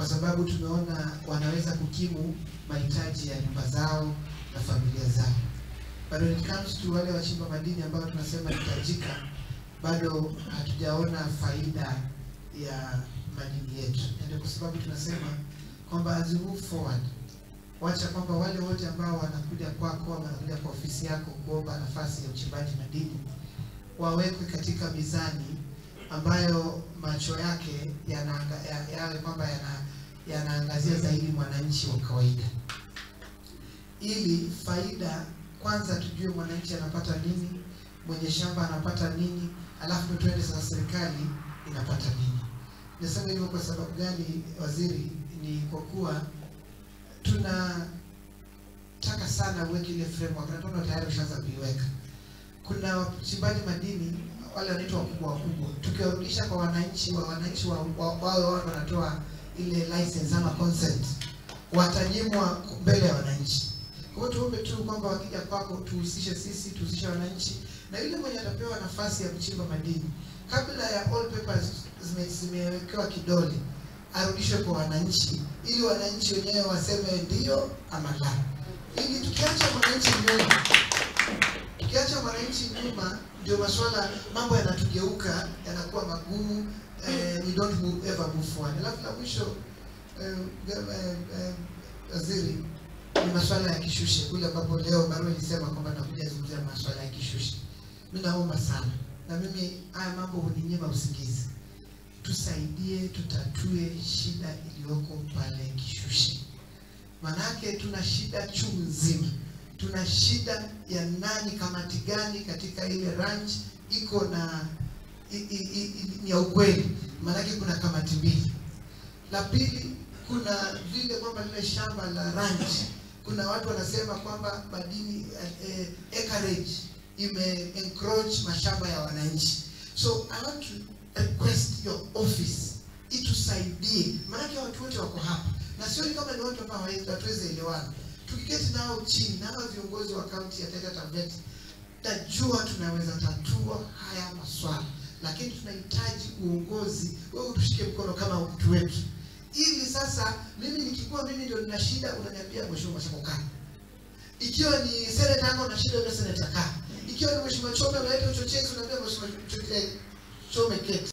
kwa sababu tumeona wanaweza kukimu mahitaji ya nyumba zao na familia zao. But when it comes to wale wachimba madini ambao tunasema ni tajika, bado hatujaona faida ya madini yetu, na ndio kwa sababu tunasema kwamba as we move forward, wacha kwamba wale wote ambao wanakuja kwako ama wanakuja kwa ofisi yako kuomba nafasi ya uchimbaji madini wawekwe katika mizani ambayo macho yake yanaanga, ya- yawe kwamba yana yanaangazia zaidi mwananchi wa kawaida, ili faida kwanza tujue mwananchi anapata nini, mwenye shamba anapata nini, alafu ndio tuende sasa serikali inapata nini. Nasema hivyo kwa sababu gani, waziri? Ni kwa kuwa tunataka sana uweke ile framework na tunaona tayari ushaanza kuiweka. Kuna wachimbaji madini wale wanaitwa wakubwa wakubwa, tukiwarudisha kwa wananchi wa wananchi wa- wa- wawe wao wanatoa ile license ama consent, watanyimwa mbele ya wananchi. Kwa hiyo tuombe tu kwamba wakija kwako tuhusishe sisi, tuhusishe wananchi na yule mwenye atapewa nafasi ya kuchimba madini, kabla ya all papers zime- zimewekewa kidole, arudishwe kwa wananchi, ili wananchi wenyewe waseme ndio ama la, ili tukiacha mwananchi nyuma tukiacha mwananchi nyuma, ndio maswala mambo yanatugeuka yanakuwa magumu eh, we don't move, ever move forward. Alafu la mwisho eh, ga- eh, eh, waziri, ni maswala ya kishushe kule ambapo leo barua ilisema kwamba nakuja zungumzia maswala ya kishushe. Mimi naomba sana, na mimi haya mambo huninyima usingizi, tusaidie tutatue shida iliyoko pale kishushe, manake tuna shida chungu nzima tuna shida ya nani, kamati gani katika ile ranch iko na i, i, i, i, ni ya ukweli, maanake kuna kamati mbili. La pili, kuna vile kwamba lile shamba la ranch, kuna watu wanasema kwamba madini eh, eh, acreage ime encroach mashamba ya wananchi. So I want to request your office itusaidie, maanake watu wote wako hapa na sioni kama ni watu ambao hawawezi- hatuwezi elewana tukiketi nao chini na hawa viongozi wa kaunti ya Taita Taveta, tajua tunaweza tatua haya maswala, lakini tunahitaji uongozi. Wewe utushike mkono kama mtu wetu, ili sasa mimi nikikuwa mimi ndio nina shida, unaniambia mheshimiwa Mashako kaa. Ikiwa ni seneta yako na shida, yule seneta kaa. Ikiwa ni mheshimiwa Chome unaleta uchochezi, unaambia mheshimiwa Chome keti.